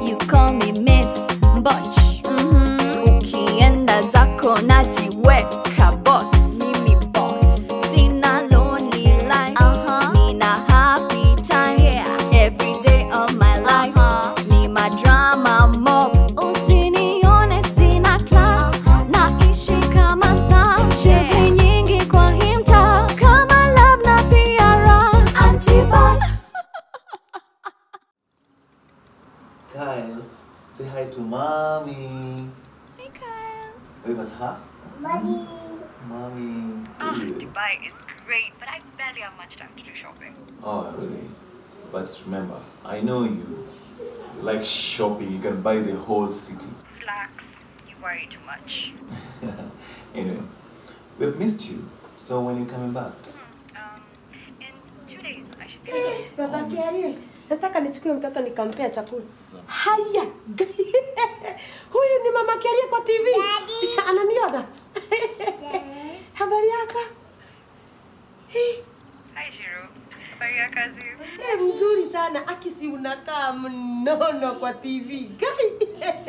You call me Miss Butch. Mhm. Ukienda zako najiweka boss. Mimi boss. Sina lonely life. Nina happy time. Every day of my life. Ni madrama mob. Usinione sina class. Naishi kama star. Sherehe nyingi kwa hii mtaa. Kama love na pia raha. Antipas. Kyle, say hi to mommy. Hey, Kyle. Wait, but huh? Mommy. Mommy. Ah, Good. Dubai is great, but I barely have much time to do shopping. Oh, really? But remember, I know you like shopping. You can buy the whole city. Relax, you worry too much. Anyway, we've missed you. So when you coming back? Um, in two days, I should be. Baba Kiarie, nataka nichukue mtoto nikampea chakula. Haya. Huyu ni mama Kiarie kwa TV. Ananiona. Habari yako? Eh, Hi, Shiro. Habari ya kazi? eh, mzuri sana. Akisi unakaa mnono kwa TV. Gai.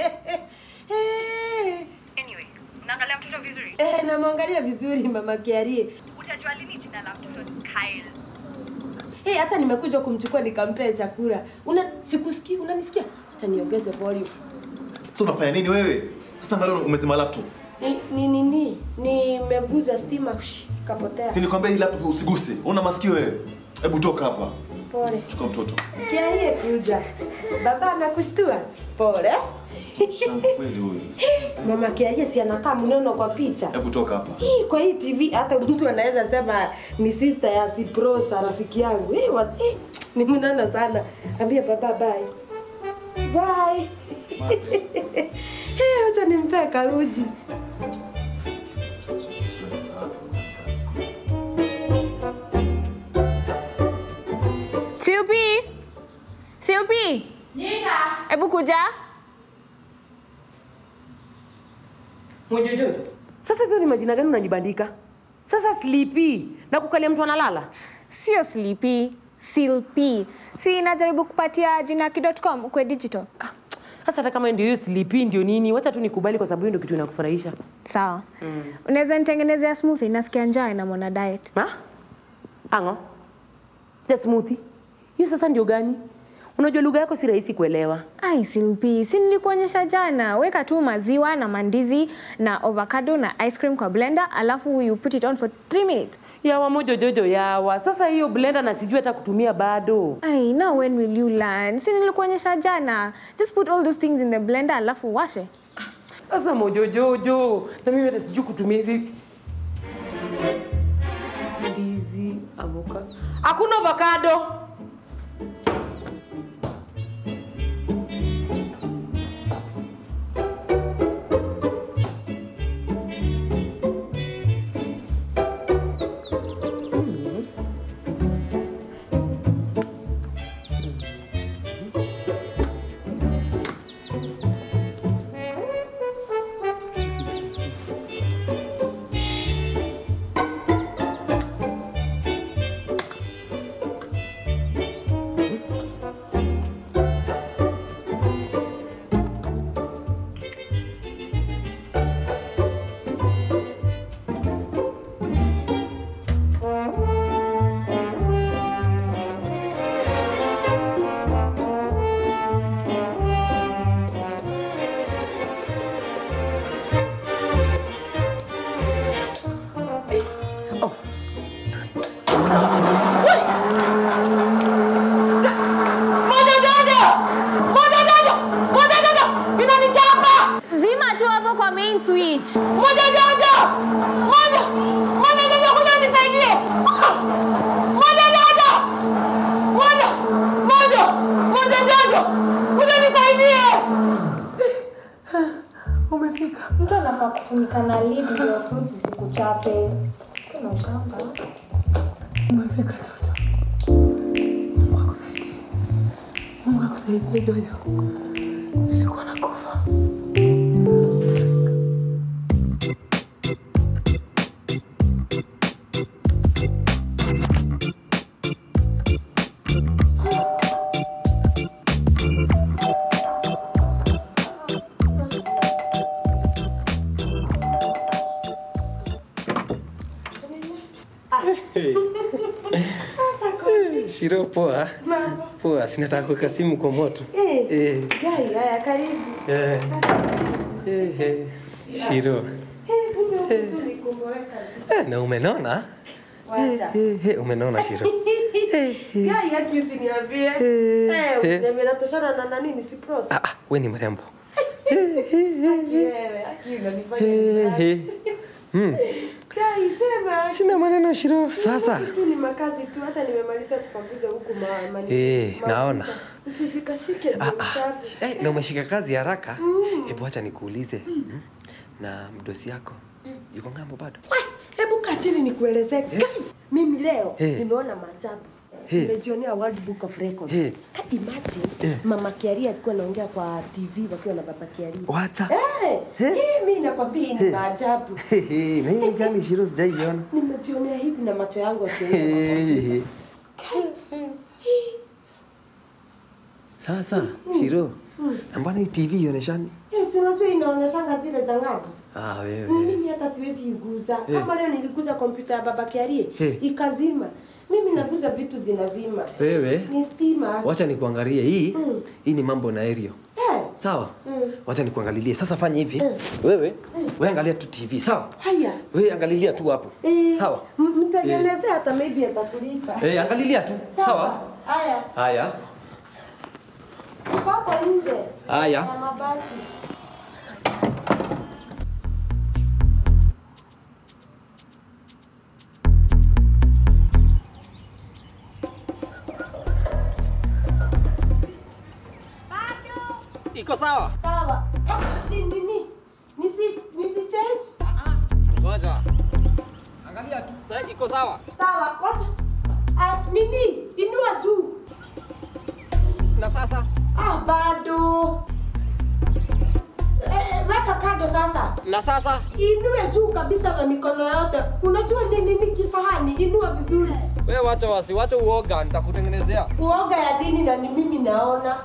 Eh, Anyway, unaangalia mtoto vizuri? eh, namwangalia vizuri mama Kiarie. Utajua lini jina la mtoto ni Kyle. Eh, hata nimekuja kumchukua nikampea chakula. Una sikusikii, unanisikia? Acha niongeze volume. So unafanya nini wewe? Sasa angalia umezima laptop. Ni ni nini? Nimeguza stima shh, kapotea. Si nikwambia hii laptop usiguse. Una masikio wewe? Hebu toka hapa. Pole. Chukua mtoto. Kiarie kuja. Baba anakushtua. Pole. Shangu kweli huyu. Mama Kiarie si anakaa mnono kwa picha. Hebu toka hapa. Hii kwa hii TV hata mtu anaweza sema ni sister ya Siprosa rafiki yangu. Hii wa, hii, ni mnono sana. Ambia baba bye. Bye. Eh, acha nimpe karuji. Silpi! Silpi! Nina. Hebu kuja. Mwenjojo. Sasa hizo ni majina gani unanibandika? Sasa Sleepy na kukalia mtu analala. Sio Sleepy, Silpi. Si najaribu kupatia jina ki.com kwe digital. Sasa hata kama ndio hiyo Sleepy ndio nini? Wacha tu nikubali kwa sababu hiyo ndio kitu inakufurahisha. Sawa. Mm. Unaweza nitengenezea smoothie nasikia njaa na mwana diet. Ha? Ango. Ya smoothie. Hiyo sasa ndio gani? Unajua lugha yako si rahisi kuelewa. Ai Silpi, si nilikuonyesha jana. Weka tu maziwa na mandizi na avocado na ice cream kwa blender alafu you put it on for 3 minutes. Yawa mojo jojo yawa. Sasa hiyo blender na sijui hata kutumia bado. Ai, now when will you learn? Si nilikuonyesha jana. Just put all those things in the blender alafu washe. Sasa mojo jojo. Na mimi hata sijui kutumia hizi ndizi, avocado. Hakuna avocado. Zima tu hapo kwa main switch. Moja jojo! Moja! Moja jojo kuja nisaidie! Moja jojo! Moja! Moja! Moja jojo! Kuja nisaidie! Umefika. Mtu anafaa kufunika na lid ndio fruits zisikuchape. Kuna uchamba. Umefika jojo. Mungu akusaidie. Mungu akusaidie jojo. Nilikuwa nakufa. Shiro, poa. Mambo. Poa, sinataka kuweka simu kwa moto. Eh. Eh. Gai, haya karibu. Eh. Eh, eh. Shiro. Eh, kumbe huku tu ni kumboeka. Eh, na umenona? Wacha. Eh, eh, umenona Shiro. Gai, haki usiniambie. Eh, Eh, eh. usiniambie natoshana na nani nisiprosa. Ah, ah, we ni mrembo. Haki wewe, haki unanifanya Eh, nifurahi. eh. Mm. Gai, sema. Sina maneno Shiro. Sasa. Huku tu ni makazi tu, hata nimemaliza kupanguza huku ma, ma, Eh, ma- naona. Usishikashike ndio usafi. Eh, na umeshika kazi haraka. Hebu acha nikuulize. Mm. Na mdosi yako yuko ngambo bado? We, Hebu kaa chini nikuelezee. Gai, Mimi leo Eh. nimeona maajabu. Eh. Nimejionea World Book of Records. Eh. Ka imagine Eh. Mama Kiaria alikuwa anaongea kwa TV wakiwa na Baba Kiaria. Wacha. Eh, hii mimi nakwambia hii ni maajabu. Hehe, na hii gani Shiro sijaiona. Nimejionea hivi na macho yangu akiona. Hehe. Sasa Shiro, mbona hii TV ioneshani? Yes, unajua inaonyeshanga zile za ng'ambo. Ah, wewe. Mimi hata siwezi iguza. Kama leo niliguza kompyuta ya Baba Kiarie, Eh. ikazima. Mimi naguza vitu zinazima. Wewe. Ni stima. Wacha nikuangalie hii. Mm. Hii ni mambo na aerial. Eh. Sawa? Mm. Wacha nikuangalilie. Sasa fanya hivi. Mm. Wewe, wewe angalia tu TV, sawa? Haya. Wewe angalilia tu hapo. Eh, Sawa? m- Mtengenezee hata maybe atakulipa. Eh, angalilia tu. Sawa? Haya. Haya. Uko hapo nje. Haya. Ya mabati. Iko sawa? Sawa. Ni nini? Nisi nisi change? Ngoja. Angalia tu. Sasa iko sawa? Sawa. Wacha. Ah, nini? Inua juu. Na sasa? Ah, bado. Eh, weka kando sasa. Na sasa? Inue juu kabisa na mikono yote. Unajua nini ni kisahani? Inua vizuri. Wewe wacha wasi, wacha uoga, nitakutengenezea. Uoga ya nini na ni mimi naona?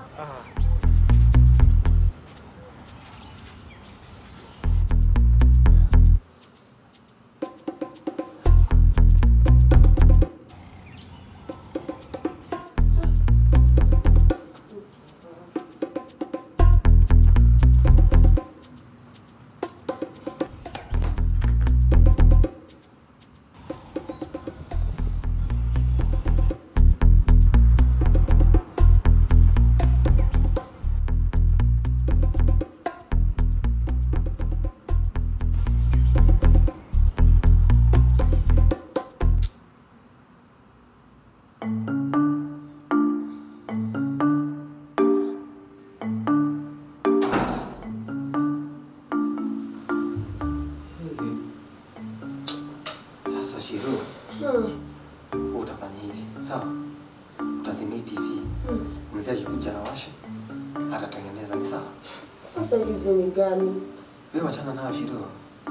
Sasa Shiro, Hmm. utafanya hivi, sawa? Utazimia hii TV. Mzee akikuja awashe, atatengeneza, ni sawa? Sasa hizo ni gani? Wewe wachana nayo Shiro.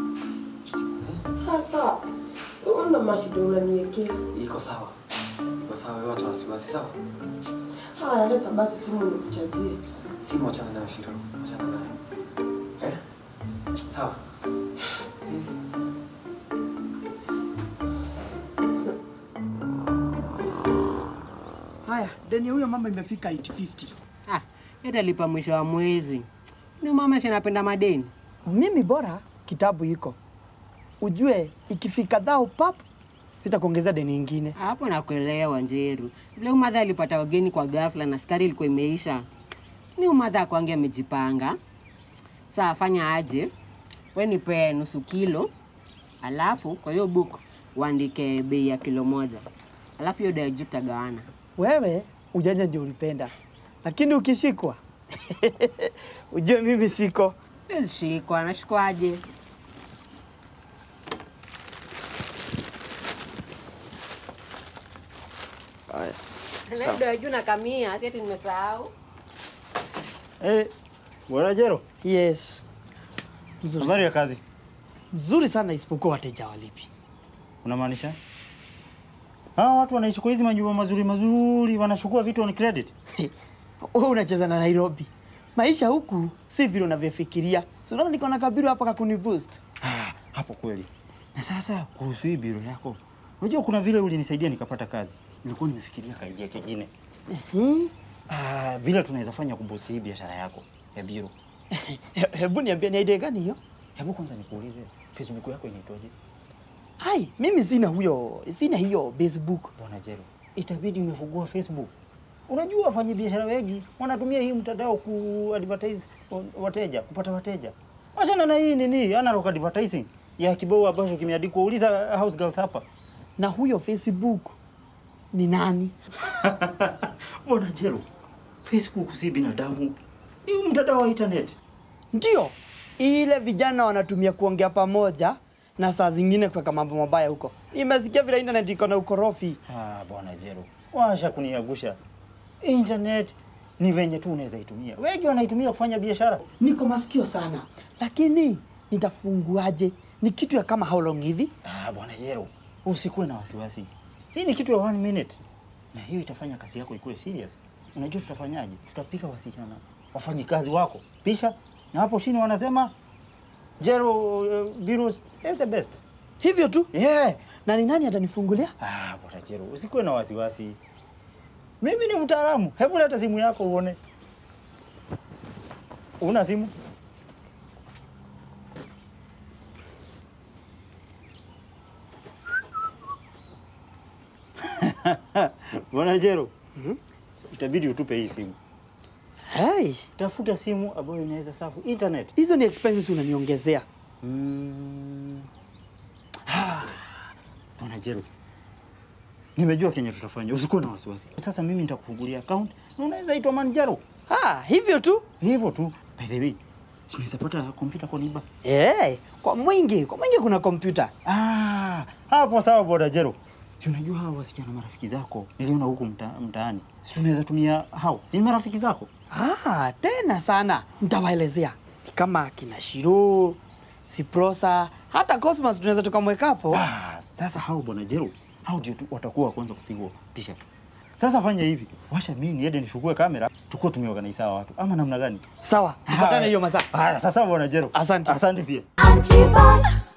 Sasa una mashida unaniwekea. Iko sawa. Iko sawa, wewe wacha wasiwasi, sawa? Haya, leta basi simu nikuchajie. Simu wachana nayo Shiro, wachana nayo. Eh? Sawa. Haya, deni ya huyo mama imefika 850. Ah, yatalipa mwisho wa mwezi. Ni mama si anapenda madeni. Mimi bora kitabu iko, ujue ikifika dhao pap, sitakuongeza deni ingine. Hapo nakuelewa Njeru. Vile umadha alipata wageni kwa ghafla na skari ilikuwa imeisha. Ni umadha akwange amejipanga. Saa fanya aje? We nipe nusu kilo, alafu kwa hiyo book uandike bei ya kilo moja, alafu hiyo dai juu tutagawana. Wewe ujanja ndio ulipenda, lakini ukishikwa ujue mimi siko. Siwezi shikwa, nashikwaje? Haya, Na dai juu na kamia, si ati nimesahau. Eh, bwana Jero, yes. Nzuri, habari ya kazi? nzuri sana isipokuwa wateja walipi. Unamaanisha? Hawa watu wanaishi kwa hizi majumba mazuri mazuri, wanachukua vitu on credit. Wewe unacheza na Nairobi. Maisha huku si vile unavyofikiria. Si unaona niko na kabiru hapa kakuni boost. Ah, hapo kweli. Na sasa kuhusu hii biro yako, unajua kuna vile ulinisaidia nikapata kazi. nilikuwa nimefikiria kaidia kingine. Hmm? Ah, vile tunaweza fanya kuboost hii biashara yako ya biro. He- Hebu niambie ni idea gani hiyo? Hebu kwanza nikuulize, Facebook yako inaitwaje? Ai, mimi sina huyo, sina hiyo Facebook. Bwana Jero, itabidi umefungua Facebook. Unajua wafanya biashara wengi wanatumia hii mtandao ku advertise wateja, kupata wateja. Wachana na hii nini, analog advertising ya kibao ambacho kimeandikwa uliza house girls hapa. Na huyo Facebook ni nani? Bwana Jero, Facebook si binadamu, ni mtandao wa internet. Ndio ile vijana wanatumia kuongea pamoja na saa zingine kuweka mambo mabaya huko. Nimesikia vile internet iko na ukorofi. Ah, bwana Jero, washa kuniagusha. Internet ni venye tu unaweza itumia. Wengi wanaitumia kufanya biashara. Niko masikio sana, lakini nitafunguaje? Ni kitu ya kama how long hivi? Ah, bwana Jero, usikuwe na wasiwasi. Hii ni kitu ya one minute, na hiyo itafanya kazi yako ikuwe serious. Unajua tutafanyaje? Tutapika wasichana wafanyikazi wako pisha, na hapo chini wanasema Jero uh, Virus is the best. Hivyo tu? Yeah. Na ni nani atanifungulia? Ah, bwana Jero, usikuwe na wasiwasi. Mimi ni mtaalamu. Hebu leta simu yako uone. Una simu? Bwana Jero, itabidi utupe hii simu. Hey, Tafuta simu ambayo inaweza safu internet. hizo ni expenses unaniongezea. Mm. Ah, Bwana Jero, nimejua kenye tutafanya, usikuwe na wasiwasi. Sasa mimi nitakufungulia account na unaweza itwa Manjaro. Ah, hivyo tu? Hivyo tu. By the way, si unaweza pata kompyuta kwa niba? Hey, kwa mwingi, kwa mwingi kuna kompyuta. Ah, hapo sawa Bwana Jero. Si unajua hawa wasichana marafiki zako niliona huku mta, mtaani, si tunaweza tumia hao, si ni marafiki zako? Ah, tena sana. Nitawaelezea. Ni kama kina Shiro, Siprosa, hata Cosmas tunaweza tukamweka hapo. Ah, sasa hao Bwana Jero, hao ndio tu- watakuwa wa kwanza kupigwa picha. Sasa fanya hivi, washa mimi niende nichukue kamera, tukuwa tumeorganize hawa watu, ama namna gani? Sawa, tupatane hiyo masaa. Haya, sasa Bwana Jero. Asante. Asante pia. Antipas.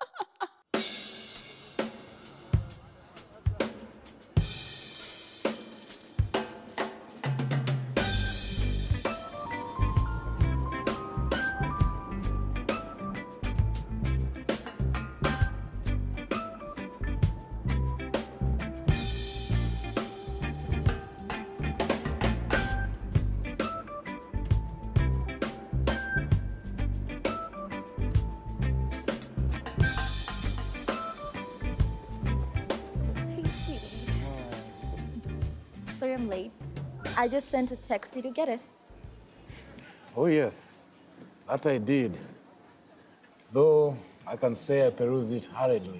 Hey, sweetie. Sorry I'm late. I just sent a text. Did you get it? Oh, yes, that I did. Though I can say I perused it hurriedly.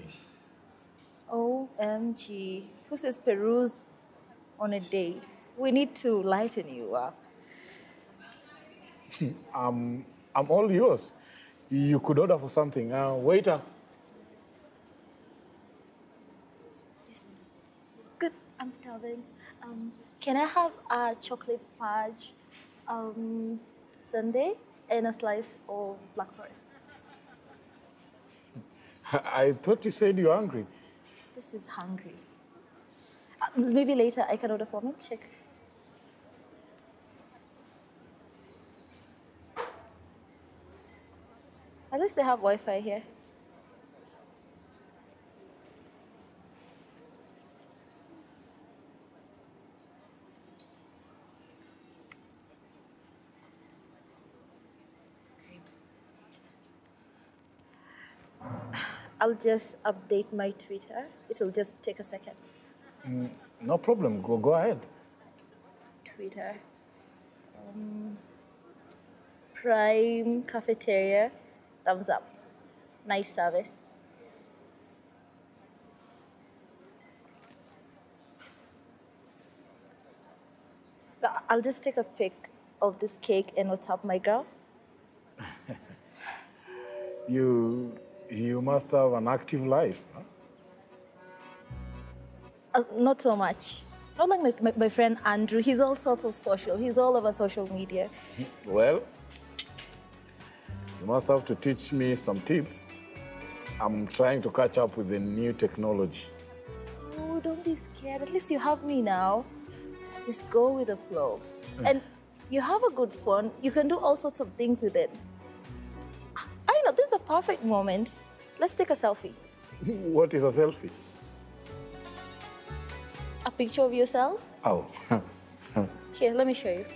OMG. Who says peruse on a date? We need to lighten you up. Um, I'm all yours. You could order for something. Uh, waiter. Good. I'm starving. Um, can I have a chocolate fudge um, sundae and a slice of black forest? I thought you said you're hungry. This is hungry. Uh, maybe later I can order for milkshake. At least they have Wi-Fi here. I'll just update my Twitter. It'll just take a second. Mm, no problem. Go, go ahead. Twitter. Um, Prime Cafeteria. Thumbs up. Nice service. But I'll just take a pic of this cake and WhatsApp my girl. You, you must have an active life. huh? Uh, not so much. Not like my, my, my friend Andrew. He's all sorts of social. He's all over social media. Well, you must have to teach me some tips. I'm trying to catch up with the new technology. Oh, don't be scared. At least you have me now. Just go with the flow. And you have a good phone. You can do all sorts of things with it. I know this is a perfect moment. Let's take a selfie. What is a selfie? A picture of yourself. Oh. Here, let me show you.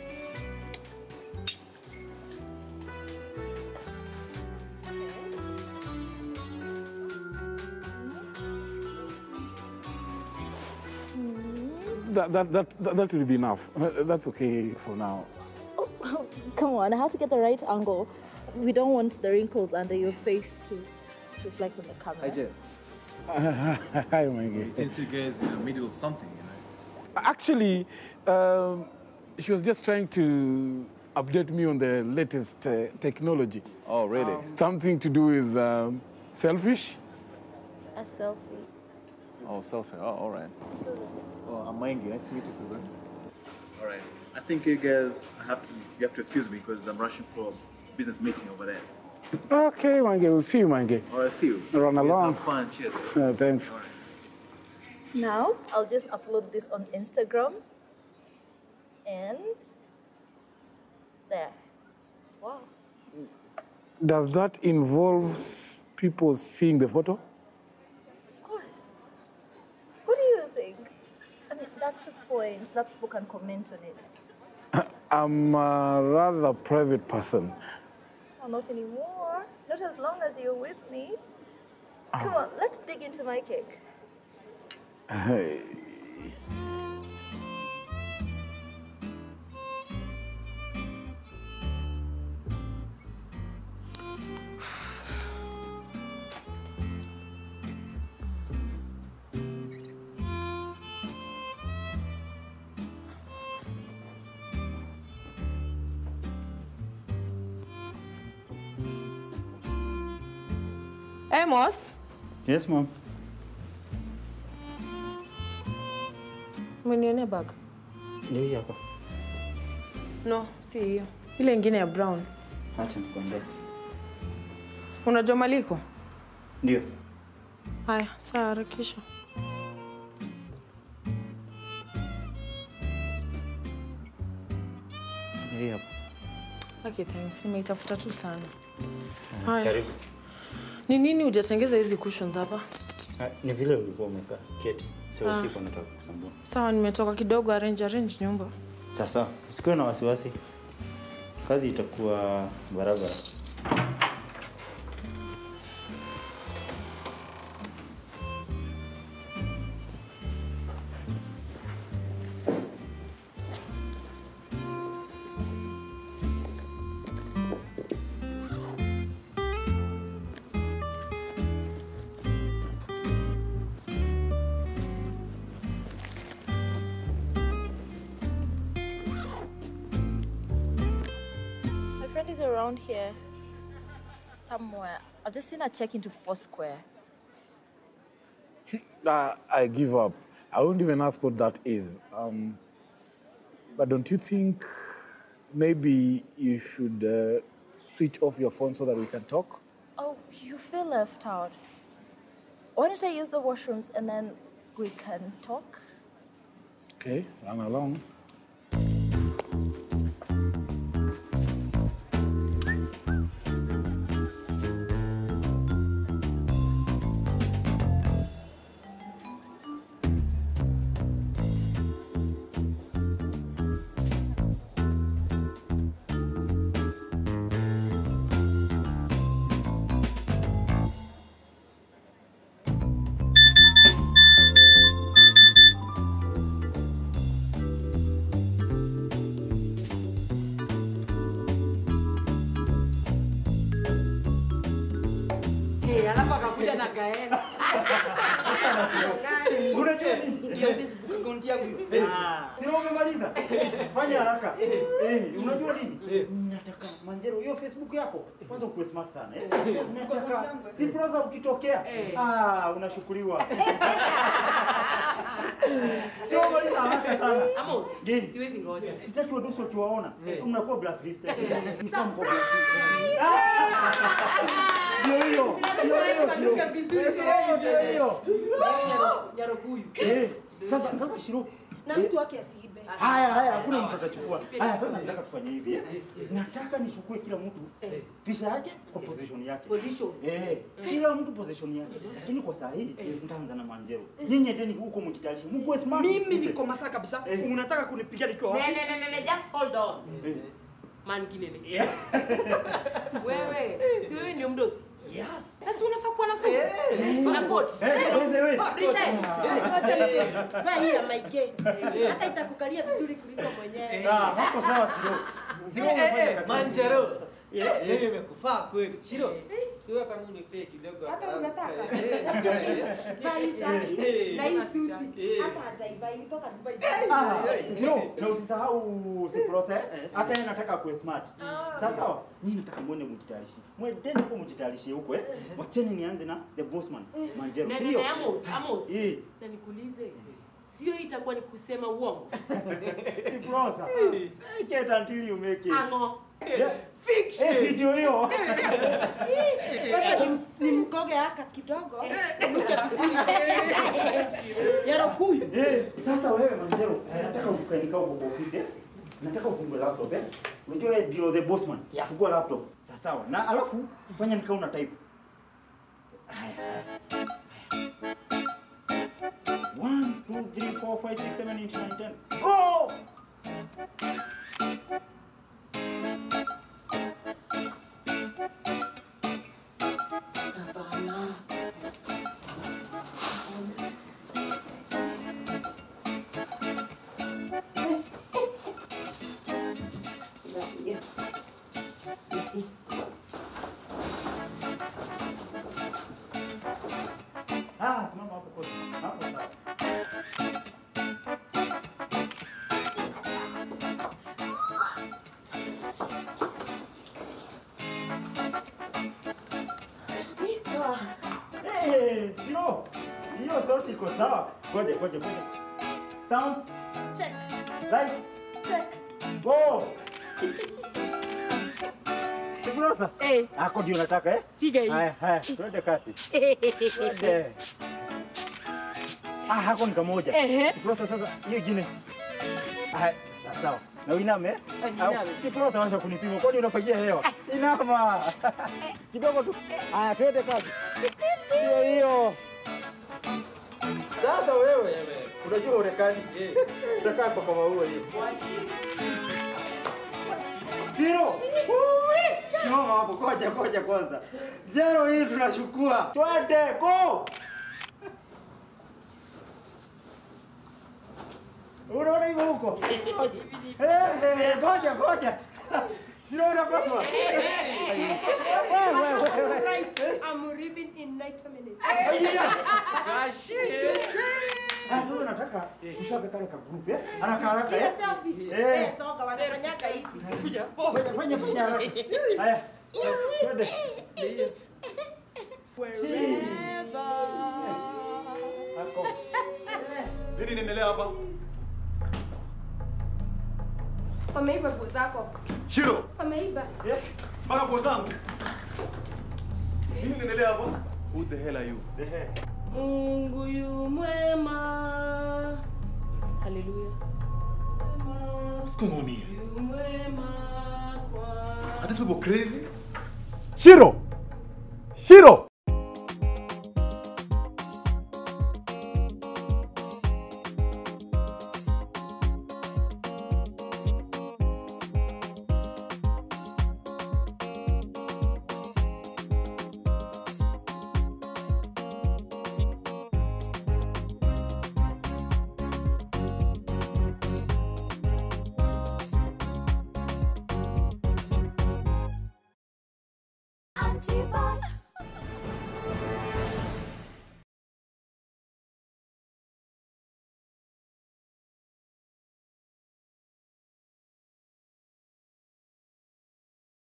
that, that, that, that, that will be enough. Uh, That's okay for now. Come on, I have to get the right angle. We don't want the wrinkles under your face to reflect on the camera. Hi, Jeff. Hi, Maggie. It seems you guys in the middle of something, you know. Actually, um, she was just trying to update me on the latest uh, technology. Oh, really? Something to do with um, selfish. A selfie. Oh, selfie. Oh, all right. Susan. Oh, I'm Maingi. Nice to meet you, Susan. All right. I think you guys have to, you have to excuse me because I'm rushing for a business meeting over there. Okay, Mange, we'll see you, Mange. All right, see you. Run You guys along. Have fun. Cheers. Uh, thanks. Now, I'll just upload this on Instagram. And there. Wow. Does that involve s- people seeing the photo? Of course. What do you think? I mean, that's the point. That people can comment on it. I'm a rather private person. Oh, not anymore. Not as long as you're with me. Come on, let's dig into my cake. Hey. Amos, Yes, mom. umenionea bag? Ndio hii hapa. No, si hiyo. Ile ingine ya brown. Acha nikuendee. Unajua maliko? Ndio. Haya, saa harakisha. Ndio hii hapa. Okay, thanks. Nimeitafuta tu sana. Ah, Haya. Karibu. Ni nini hujatengeza hizi cushions hapa? Ah, Ni vile ulikuwa umekaa keti. Sio Ah. usiku nataka kukusumbua. Sawa, nimetoka kidogo arrange arrange nyumba. Sasa usikuwe na wasiwasi. Kazi itakuwa barabara. My friend is around here somewhere. I've just seen her check into Foursquare. Uh, I give up. I won't even ask what that is. Um, but don't you think maybe you should uh, switch off your phone so that we can talk? Oh, you feel left out. Why don't I use the washrooms and then we can talk? Okay, run along. Eh, alafu akakuja na gaeni. Unajua hiyo Facebook account yangu hiyo. Sina umemaliza. Fanya haraka. Eh, unajua nini? nataka Manjero, hiyo Facebook yako kwanza ukuwe smart sana eh. Nataka si prosa ukitokea ah, unashukuriwa. Sio maliza haraka sana. Amos, Gani? siwezi ngoja. Sitaki wadosi wakiwaona mnakuwa blacklisted. Ni kama mko Ndio hiyo. Ndio hiyo sio. Sio ndio hiyo. Nyaro huyu. Eh, sasa sasa Shiro. na mtu wake asiibe. Haya haya, hakuna mtu atachukua. Haya, sasa nataka tufanye hivi. eh. Nataka nichukue kila mtu picha yake kwa position yake. Position. Eh, kila mtu position yake. Lakini kwa saa hii nitaanza na Manjero. Nyinyi endeni huko mjitayarishe. Mko smart. Mimi niko masaa kabisa. Eh. Unataka kunipiga nikiwa wapi? Ne, ne, ne, ne, ne, just hold on. Eh. Man kinene. Wewe, si wewe ndio mdosi? Yes. Na si unafaa kuwa na suti? Na koti. Eh, by the way. Reset. Wacha ni- vaa hii ya maige. Hata itakukalia vizuri kuliko mwenyewe. Ah, hapo sawa Shiro. Shiro unafanya kazi. Manjaro. Yeye imekufaa kweli. Shiro. Sio hata mimi nipe kidogo. Hata unataka? Eh, Vaa hii shati Eh. na hii suti. Eh. Hata hajaivaa ilitoka Dubai. Ah, Shiro, na usisahau si process. Hata yeye nataka kuwe smart. Sasa sawa, nyinyi nataka mwende mjitayarishe. Mwendeni huko mjitayarishe huko eh. Wacheni nianze na the bossman Manjero. Ne, Si ne, ndio? ne, Amos, Amos. Eh. Na nikuulize. Sio hii itakuwa ni kusema uongo. Si prosa. Make it until you make it. Ango. Yeah. Eh, si ndio hiyo. Wacha ni- nimkoge haka kidogo. Nyaro huyu. Eh, sasa wewe Manjero, nataka ukae nikao kwa ofisi. eh. Nataka ufungue laptop eh. Unajua wewe ndio the bossman. Fungua laptop. Sasa sawa. Na alafu fanya nikao una type. Haya. haya. One, two, three, four, five, six, seven, eight, nine, ten. Go! Ah, simama hapo kwa. Hapo sawa. Eh, sio. Hiyo sauti iko sawa. Ngoja, ngoja, ngoja. Sound, Check, light, check. go. Sikurosa? Eh. Ako ndio nataka eh? Piga hii. Haya, haya, twende kasi. Twende. Ah, hako ni kamoja. Ehe. Sikurosa sasa, hiyo ingine. Haya, sawa sawa. Na uiname eh? Niname. Au, Sikurosa washa kunipima. Kwani unafagia hewa? Inama. Kidogo tu. Haya, twende kasi. Hiyo hiyo. Sasa wewe unajua urekani. Utakaa kwa kama huo hiyo. Zero. Simama hapo, koja koja kwanza. Zero hii tunachukua. Twende, go. Unaona hivyo huko? Eh, eh, ngoja ngoja. Sio unapaswa. Wewe wewe. Right, I'm leaving in 90 minutes. Ah, sasa nataka tushape kale ka group eh? Haraka haraka eh? Selfie. Eh. Eh, soga wanafanyaka hivi. Kuja. Fanya fanya fanya haraka. Haya. Twende. Hako. Nini inaendelea hapa? Wameiba nguo zako. Shiro, Wameiba. mpaka nguo zangu. Nini inaendelea hapa? Who the hell are you? The hell. Mungu yu mwema. Haleluya. What's going on here? Yu mwema kwa Are these people crazy? Shiro! Shiro! Anti-boss.